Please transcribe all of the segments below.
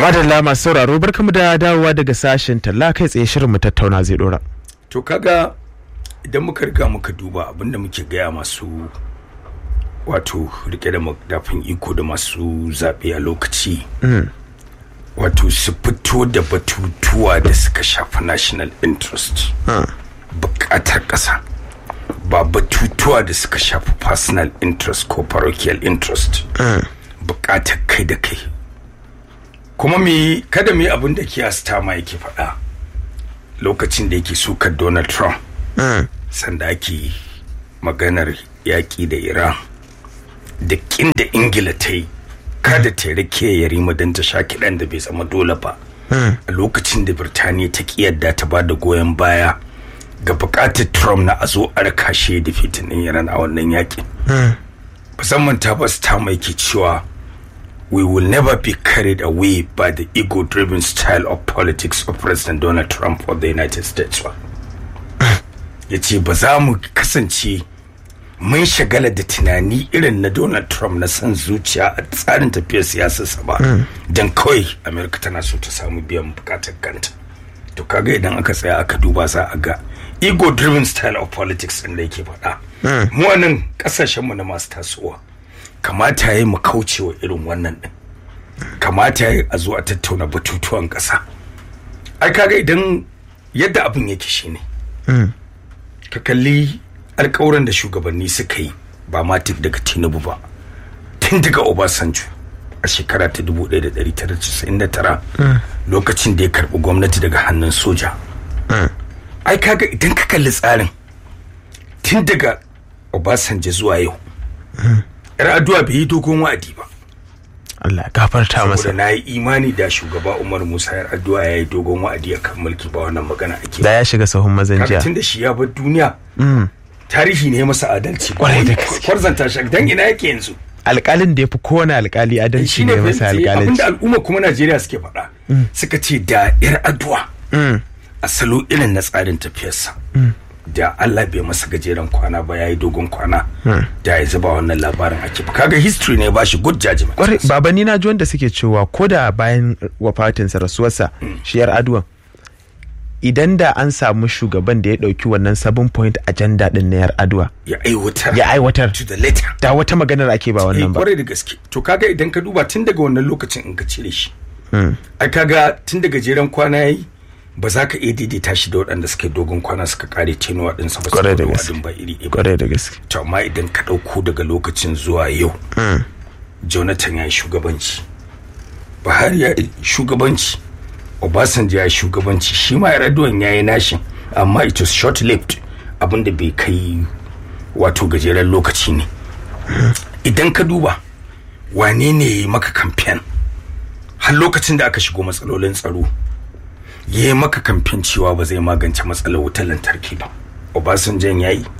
madalla masu sauraro barkamu da dawowa daga sashen talla kai tsaye shirin mu tattauna zai dora to kaga idan muka riga muka duba abinda muke gaya masu wato rike da madafin iko da masu zaɓe a lokaci wato su fito da batutuwa da suka shafi national interest bukatar ƙasa ba batutuwa da suka shafi personal interest ko parochial interest bukatar kai da kai kuma me kada me abin da kiyasta ma yake faɗa lokacin da yake sukar donald trump sanda ake maganar yaƙi da iran da kin da ingila ta yi kada ta rike ya rima don ta sha kiɗan da bai zama dole ba a lokacin da birtaniya ta ƙi yadda ta ba da goyon baya ga buƙatar trump na a zo a raka shi da fitinin iran a wannan yaƙin musamman ta basu ta mai ke cewa we will never be carried away by the ego-driven style of politics of President Donald Trump of the United States ba. ya ce ba za mu kasance mun shagala da tunani irin na Donald Trump na son zuciya a tsarin tafiyar siyasarsa ba don kawai Amerika tana so ta samu biyan bukatar kanta. To kaga idan aka tsaya aka duba za a ga ego-driven style of politics ɗin da yake faɗa. Mu wannan ƙasashenmu na masu tasowa. kamata ya yi mu kaucewa irin wannan din kamata ya a zo a tattauna batutuwan ƙasa ai kaga idan yadda abin yake shine ka kalli alkawuran da shugabanni suka yi ba ma daga tinubu ba tun daga obasanjo a shekara ta 1999 lokacin da ya karbi gwamnati daga hannun soja ai kaga idan ka kalli tsarin tun daga obasanjo zuwa yau yar addu'a bai yi dogon wa'adi ba Allah gafarta masa saboda na yi imani da shugaba Umar Musa yar addu'a ya yi dogon wa'adi a kan mulki ba wannan magana ake da ya shiga sahun mazan jiya tun da shi ya bar duniya tarihi ne masa adalci Kwarai da gaske. kwarzanta shi dan ina yake yanzu alƙalin da ya fi kowane alƙali adalci ne masa abinda alƙalanci al'umma kuma Najeriya suke faɗa suka ce da yar addu'a a salo irin na tsarin tafiyarsa da Allah bai masa gajeren kwana ba ya yi dogon kwana da ya zuba wannan labarin ake ba kaga history ne ba shi good judgment kwarai baba ni na ji wanda suke cewa ko da bayan wafatinsa rasuwarsa shi yar aduwan idan da an samu shugaban da ya ɗauki wannan seven point agenda din na yar aduwa ya aiwatar ya aiwatar to the letter da wata maganar ake ba eh wannan ba kwarai da gaske to kaga idan ka duba tun daga wannan lokacin in ka cire shi ai kaga tun daga jeren kwana yayi ba za ka iya daidaita shi da waɗanda suka yi dogon kwana suka kare tenuwa ɗinsa ba Kwarai da saboda gaske. wadin ba iri ɗaya ba kwarai da gaske to amma idan ka ɗauko daga lokacin zuwa yau jonathan ya yi shugabanci buhari ya yi shugabanci obasanjo ya yi shugabanci shi ma yar'adua ya yi nashin amma it was short lived abinda bai kai wato gajeren lokaci ne idan ka duba wane ne ya yi maka kamfen har lokacin da aka shigo matsalolin tsaro ya yi maka kamfen cewa ba zai magance matsalar wutar lantarki ba obasanjan ya yi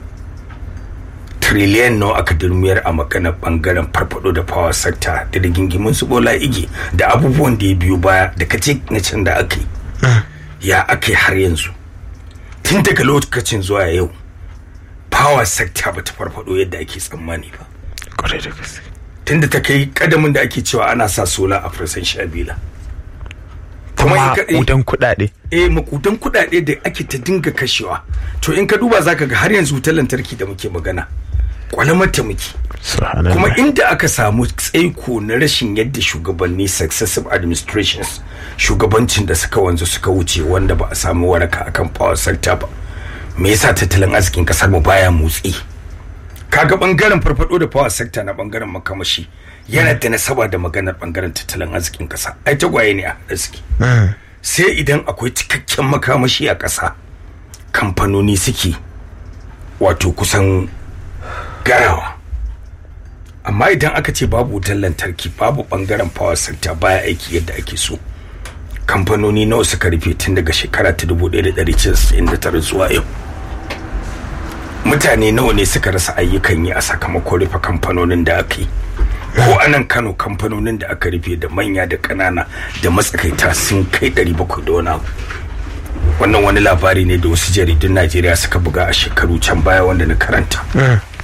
triliyan nawa aka durmiyar a maganar bangaren farfado da power sector da rigingimin su bola igi da abubuwan da ya biyo baya da kace na can da aka yi ya aka yi har yanzu tun daga lokacin zuwa yau power sector ba ta farfado yadda ake tsammani ba kwarai da gaske tunda ta kai kadamin da ake cewa ana sa sola a farsan shabila kuma in ka- eh, udan kuɗaɗe eh makudan kudade da ake ta dinga kashewa to in ka duba zaka ga har yanzu wutar lantarki da muke magana kwalamar ta muke subhanallah kuma inda aka samu tsaiko na rashin yadda shugabanni successive administrations shugabancin da suka wanzu suka wuce wanda ba a samu waraka akan power sector ba me yasa tattalin arzikin kasar mu baya motsi kaga bangaren farfado da power sector na bangaren makamashi yana da nasaba da maganar bangaren tattalin arzikin kasa ai tagwaye ne a haɗe suke sai idan akwai cikakken makamashi a ƙasa kamfanoni suke wato kusan garawa amma idan aka ce babu wutar lantarki babu bangaren power sector baya aiki yadda ake so kamfanoni nawa suka rufe tun daga shekara ta 1999 zuwa yau mutane nawa ne suka rasa ayyukan yi a sakamakon rufe kamfanonin da aka yi ko anan kano kamfanonin da aka rufe da manya da ƙanana da matsakaita sun kai 700 da wani abu wannan wani labari ne da wasu jaridun najeriya suka buga a shekaru can baya wanda na karanta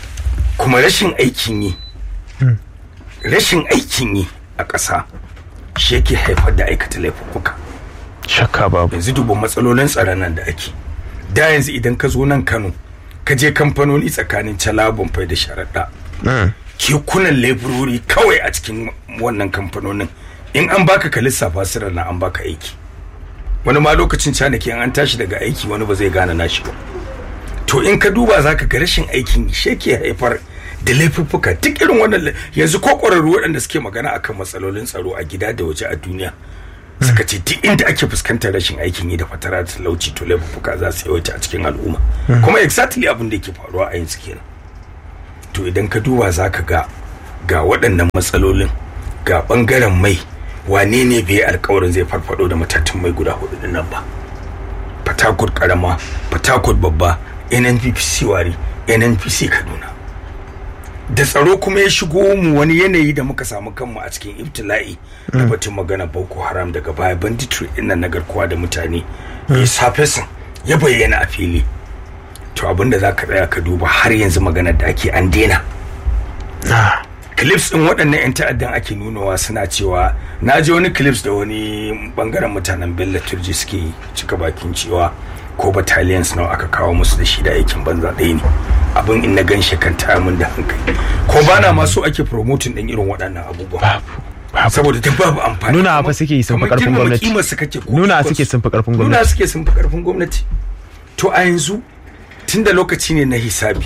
kuma rashin aikin yi rashin aikin yi a ƙasa shi yake haifar da aikata laifuffuka shakka babu yanzu duba matsalolin tsaron nan da ake da yanzu idan ka zo nan kano ka je kamfanoni tsakanin calabon fai da sharaɗa kekunan laifurori kawai a cikin wannan kamfanonin in an baka ka lissafa sirar na an baka aiki wani ma lokacin canaki an tashi daga aiki wani ba zai gane nashi ba to in ka duba za ka ga rashin aikin shi ke haifar da laifuffuka duk irin wannan yanzu ko ƙwararru waɗanda suke magana akan matsalolin tsaro a gida da waje a duniya suka ce duk inda ake fuskantar rashin aikin yi da fatara da talauci to laifuffuka za su yawaita a cikin al'umma kuma exactly abin da yake faruwa a yanzu kenan to idan ka duba za ka ga ga waɗannan matsalolin ga ɓangaren mai wane ne bai yi alkawarin zai farfado da matatun mai guda hudu din nan ba fatakut karama fatakut babba nnpc wari nnpc kaduna da tsaro kuma ya shigo mu wani yanayi da muka samu kanmu a cikin ibtila'i da batun magana boko haram daga baya banditry din nan na garkuwa da mutane ya safe sun ya bayyana a fili to abinda za ka tsaya ka duba har yanzu maganar da ake an daina clips din waɗannan 'yan ta'addan ake nunawa suna cewa na ji wani clips da wani bangaren mutanen bello turji suke cika bakin cewa ko battalions nawa aka kawo musu da shi da aikin banza ɗaya ne abin in na gan kan taya min da hankali ko ba na masu ake promoting ɗin irin waɗannan abubuwa saboda duk babu amfani nuna fa suke sun fi karfin gwamnati nuna suke sun fi karfin gwamnati nuna suke sun fi karfin gwamnati to a yanzu tunda lokaci ne na hisabi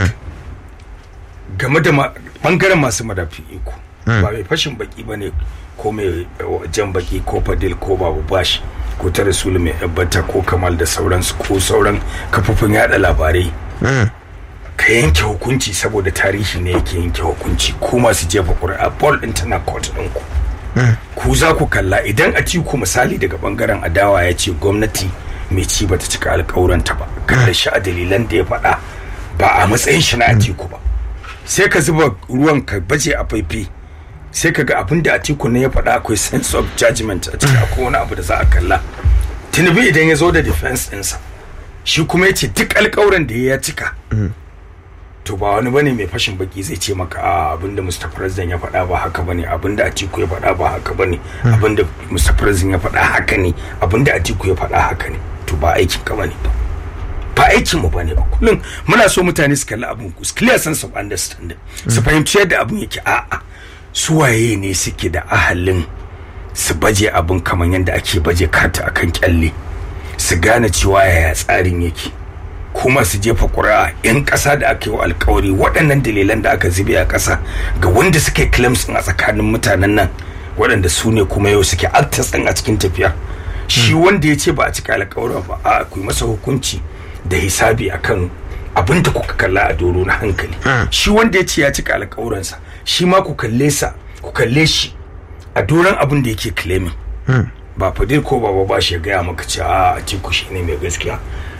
game da bangaren masu madafin iko ba mai fashin baki ba ne ko mai jan baki ko fadil ko babu bashi ko ta rasulu mai yabbata ko kamal da sauransu ko sauran kafofin yada labarai ka yanke hukunci saboda tarihi ne yake yanke hukunci ko masu jefa ƙuri'a ball ɗin tana court ɗin ku ku za ku kalla idan a ku misali daga bangaren adawa ya ce gwamnati mai ci bata cika alƙawuranta ba kada shi a dalilan da ya faɗa ba a matsayin shi na atiku ba sai ka zuba ruwan ka baje a faifi sai ka ga abin da atiku ne ya faɗa akwai sense of judgment a cikin akwai wani abu da za a kalla tinubu idan ya zo da defense ɗinsa shi kuma ya ce duk alƙawuran da ya cika to ba wani bane mai fashin baki zai ce maka a abin da mr president ya faɗa ba haka bane abin da atiku ya faɗa ba haka bane abin da mr president ya faɗa haka ne abin da atiku ya faɗa haka ne to ba aikin ka bane ba ba aikin mu bane ba kullum muna so mutane su kalli abin ku clear sense of understanding su fahimci yadda abin yake a'a su waye ne suke da ahalin su baje abin kamar yadda ake baje karta akan kyalle su gane cewa yaya tsarin yake kuma su jefa ƙuri'a 'yan ƙasa da aka yi wa alkawari waɗannan dalilan da aka zube a ƙasa ga wanda suke claims a tsakanin mutanen nan waɗanda su ne kuma yau suke actors ɗin a cikin tafiya shi wanda ya ce ba a cika alkawarin ba a ku masa hukunci da hisabi akan abin da kuka kalla a doro na hankali shi wanda ya ce ya cika alkawuransa shi ma ku kalle sa ku kalle shi a doron abin da yake claiming ba fadil ko baba ba shi ya gaya maka cewa a atiku shi ne mai gaskiya